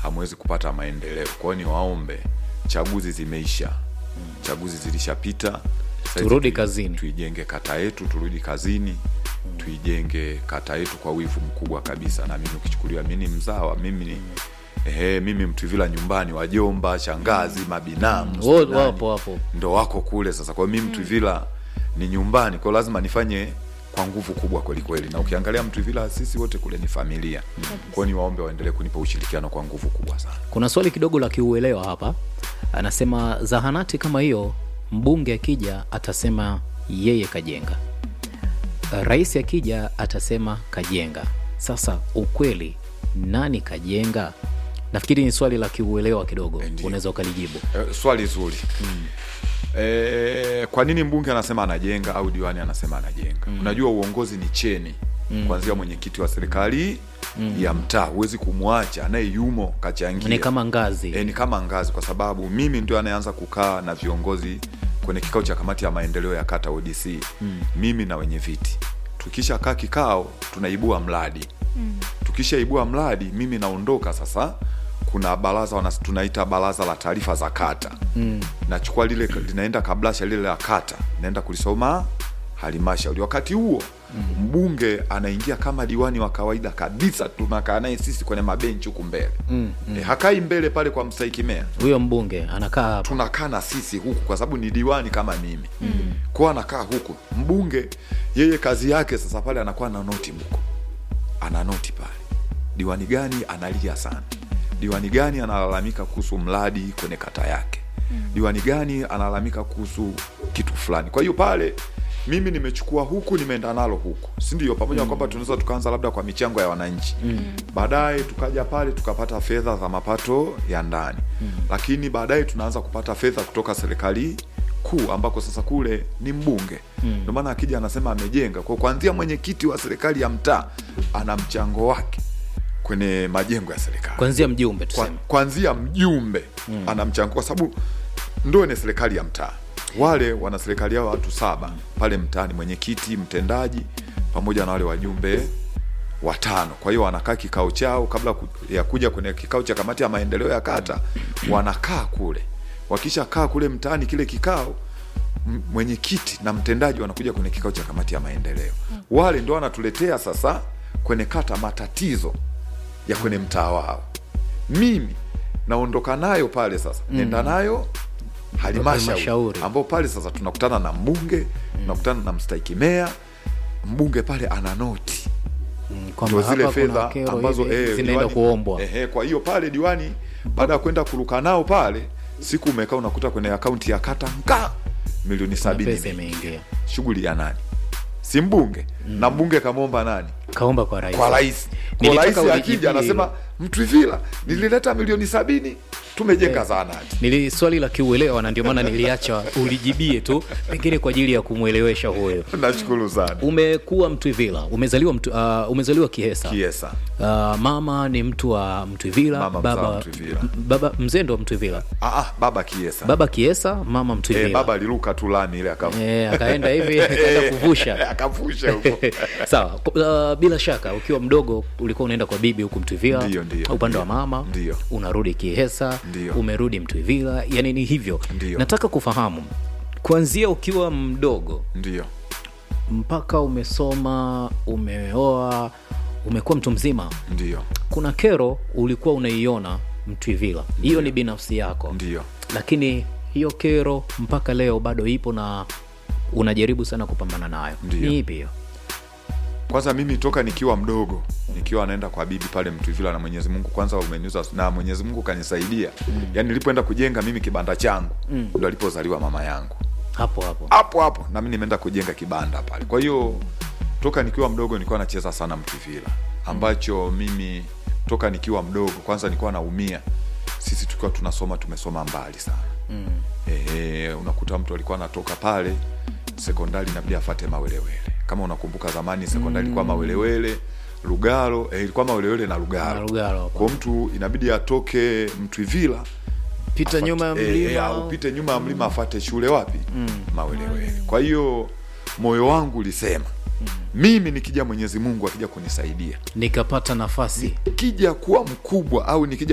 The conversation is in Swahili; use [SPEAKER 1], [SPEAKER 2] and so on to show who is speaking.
[SPEAKER 1] hamwezi kupata maendeleo. Kwa hiyo niwaombe, chaguzi zimeisha, chaguzi zilishapita. Sasa hizi
[SPEAKER 2] Turudi
[SPEAKER 1] tui-
[SPEAKER 2] kazini.
[SPEAKER 1] tuijenge kata yetu, turudi kazini, tuijenge kata yetu kwa wivu mkubwa kabisa. Na mimi ukichukuliwa, mimi ni mzawa, mimi ni ehe, mimi Mtwivila nyumbani, wajomba, shangazi, mabinamu
[SPEAKER 2] Wo-
[SPEAKER 1] sijui nani
[SPEAKER 2] wapo wapo
[SPEAKER 1] ndo wako kule sasa. Kwa hiyo mimi Mtwivila ni nyumbani, kwa hiyo lazima nifanye kwa nguvu kubwa kweli kweli, na ukiangalia Mtwivila sisi wote kule ni familia. Kwa hiyo niwaombe waendelee kunipa ushirikiano kwa nguvu kubwa sana.
[SPEAKER 2] kuna swali kidogo la kiuelewa hapa anasema zahanati kama hiyo mbunge akija atasema yeye kajenga rais akija atasema kajenga sasa ukweli nani kajenga nafikiri ni swali la kiuelewa kidogo
[SPEAKER 1] Ndiyo.
[SPEAKER 2] unaweza ukalijibu
[SPEAKER 1] E, swali zuri e, kwa nini mbunge anasema anajenga au diwani anasema anajenga? Unajua uongozi ni cheni kuanzia mwenyekiti wa serikali ya mtaa, huwezi kumwacha naye yumo kachangia
[SPEAKER 2] ni kama ngazi
[SPEAKER 1] E, ni kama ngazi, kwa sababu mimi ndio anayeanza kukaa na viongozi kwenye kikao cha kamati ya maendeleo ya kata ODC mm. mimi na wenye viti tukisha kaa kikao tunaibua mradi mm. tukishaibua mradi mimi naondoka sasa kuna baraza wana, tunaita baraza la taarifa za kata mm. nachukua lile linaenda kablasha lile la kata naenda kulisoma halmashauri wakati huo mm. mbunge anaingia kama diwani wa kawaida kabisa tunakaa naye sisi kwenye mabenchi huku mbele mm. e, hakai mbele pale kwa mstahiki meya
[SPEAKER 2] huyo mbunge anakaa hapa
[SPEAKER 1] tunakaa na sisi huku kwa sababu ni diwani kama mimi mm. kwao anakaa huku mbunge yeye kazi yake sasa pale anakuwa na noti mko ana noti pale diwani gani analia sana diwani gani analalamika kuhusu mradi kwenye kata yake diwani gani analalamika kuhusu kitu fulani kwa hiyo pale mimi nimechukua huku nimeenda nalo huku si ndio pamoja na kwamba tunaweza tukaanza labda kwa michango ya wananchi baadaye tukaja pale tukapata fedha za mapato ya ndani lakini baadaye tunaanza kupata fedha kutoka serikali kuu ambako sasa kule ni mbunge ndio maana akija anasema amejenga kwa kuanzia mwenyekiti wa serikali ya mtaa ana mchango wake kwenye majengo ya serikali
[SPEAKER 2] kwanzia mjumbe
[SPEAKER 1] kwa,
[SPEAKER 2] tuseme
[SPEAKER 1] kwanzia mjumbe mm. ana mchango kwa sababu ndo ni serikali ya mtaa wale wana serikali yao watu saba pale mtaani mwenyekiti mtendaji pamoja na wale wajumbe watano kwa hiyo wanakaa kikao chao kabla ku- ya kuja kwenye kikao cha kamati ya maendeleo ya kata wanakaa kule wakisha kaa kule mtaani kile kikao m- mwenyekiti na mtendaji wanakuja kwenye kikao cha kamati ya maendeleo wale ndo wanatuletea sasa kwenye kata matatizo ya kwenye mtaa wao mimi naondoka nayo pale sasa mm. nenda nayo halmashauri
[SPEAKER 2] Halmashauri.
[SPEAKER 1] ambao pale sasa tunakutana na mbunge tunakutana na mstahiki meya mbunge pale ana noti
[SPEAKER 2] Mm, kwamba
[SPEAKER 1] ndo zile
[SPEAKER 2] hapa kuna
[SPEAKER 1] fedha
[SPEAKER 2] kero
[SPEAKER 1] ambazo
[SPEAKER 2] hivi
[SPEAKER 1] eh,
[SPEAKER 2] zinaenda
[SPEAKER 1] diwani-
[SPEAKER 2] kuombwa
[SPEAKER 1] ehe, kwa hiyo pale diwani baada ya kwenda kuruka nao pale siku umekaa unakuta kwenye akaunti ya kata nka milioni
[SPEAKER 2] na
[SPEAKER 1] sabini
[SPEAKER 2] pesa
[SPEAKER 1] imeingia.
[SPEAKER 2] imeingia
[SPEAKER 1] shughuli ya nani si mbunge na mbunge kamwomba nani
[SPEAKER 2] kaomba kwa rais
[SPEAKER 1] kwa rais kwa
[SPEAKER 2] Nilitaka
[SPEAKER 1] rais
[SPEAKER 2] ulijibie
[SPEAKER 1] akija anasema
[SPEAKER 2] hilo.
[SPEAKER 1] mtwivila nilileta milioni sabini tumejenga zahanati
[SPEAKER 2] nili swali la kiuelewa na ndio maana niliacha ulijibie tu pengine kwa ajili ya kumwelewesha huyo
[SPEAKER 1] nashukuru sana
[SPEAKER 2] umekuwa mtwivila umezaliwa mtu, uh, umezaliwa kihesa
[SPEAKER 1] kiesa
[SPEAKER 2] uh, mama ni mtu wa mtwivila
[SPEAKER 1] Mama mzaa
[SPEAKER 2] baba,
[SPEAKER 1] wa Mtwivila.
[SPEAKER 2] m- baba mzee ndo mtwivila
[SPEAKER 1] ah, ah, baba kiesa
[SPEAKER 2] baba kiesa mama mtwivila
[SPEAKER 1] eh, baba aliruka tu lami ile aka-
[SPEAKER 2] Eh, akaenda hivi akaenda kuvusha
[SPEAKER 1] akavusha huko
[SPEAKER 2] sawa uh, bila shaka ukiwa mdogo ulikuwa unaenda kwa bibi huku mtwivila
[SPEAKER 1] Ndiyo, ndiyo,
[SPEAKER 2] upande wa
[SPEAKER 1] ndiyo.
[SPEAKER 2] mama
[SPEAKER 1] Ndiyo.
[SPEAKER 2] unarudi kihesa
[SPEAKER 1] Ndiyo.
[SPEAKER 2] umerudi mtwivila yani ni hivyo
[SPEAKER 1] Ndiyo.
[SPEAKER 2] nataka kufahamu kuanzia ukiwa mdogo
[SPEAKER 1] ndio
[SPEAKER 2] mpaka umesoma umeoa umekuwa mtu mzima
[SPEAKER 1] ndio
[SPEAKER 2] kuna kero ulikuwa unaiona mtwivila hiyo ni binafsi yako
[SPEAKER 1] ndio
[SPEAKER 2] lakini hiyo kero mpaka leo bado ipo na unajaribu sana kupambana nayo
[SPEAKER 1] Ndiyo.
[SPEAKER 2] ni ipi hiyo
[SPEAKER 1] kwanza mimi toka nikiwa mdogo nikiwa naenda kwa bibi pale mtuvila na mwenyezi mungu kwanza umeniuza na mwenyezi mungu kanisaidia mm. yaani nilipoenda kujenga mimi kibanda changu mm. ndo alipozaliwa mama yangu
[SPEAKER 2] hapo hapo
[SPEAKER 1] hapo hapo na mimi nimeenda kujenga kibanda pale kwa hiyo toka nikiwa mdogo nilikuwa nacheza sana mtuvila ambacho mimi toka nikiwa mdogo kwanza nilikuwa naumia sisi tukiwa tunasoma tumesoma mbali sana mm. e, unakuta mtu alikuwa anatoka pale sekondari inabidi afate mawelewele kama unakumbuka zamani sekondari ilikuwa mawelewele lugalo eh, ilikuwa mawelewele na
[SPEAKER 2] Na
[SPEAKER 1] lugalo
[SPEAKER 2] Lugalo hapo.
[SPEAKER 1] kwa mtu inabidi atoke mtwivila
[SPEAKER 2] pita
[SPEAKER 1] afate-
[SPEAKER 2] nyuma ya
[SPEAKER 1] eh,
[SPEAKER 2] mlima
[SPEAKER 1] eh, au upite nyuma ya mlima afate shule wapi mawelewele kwa hiyo moyo wangu ulisema mimi nikija mwenyezi mungu akija kunisaidia
[SPEAKER 2] nikapata nafasi
[SPEAKER 1] kija kuwa mkubwa au nikija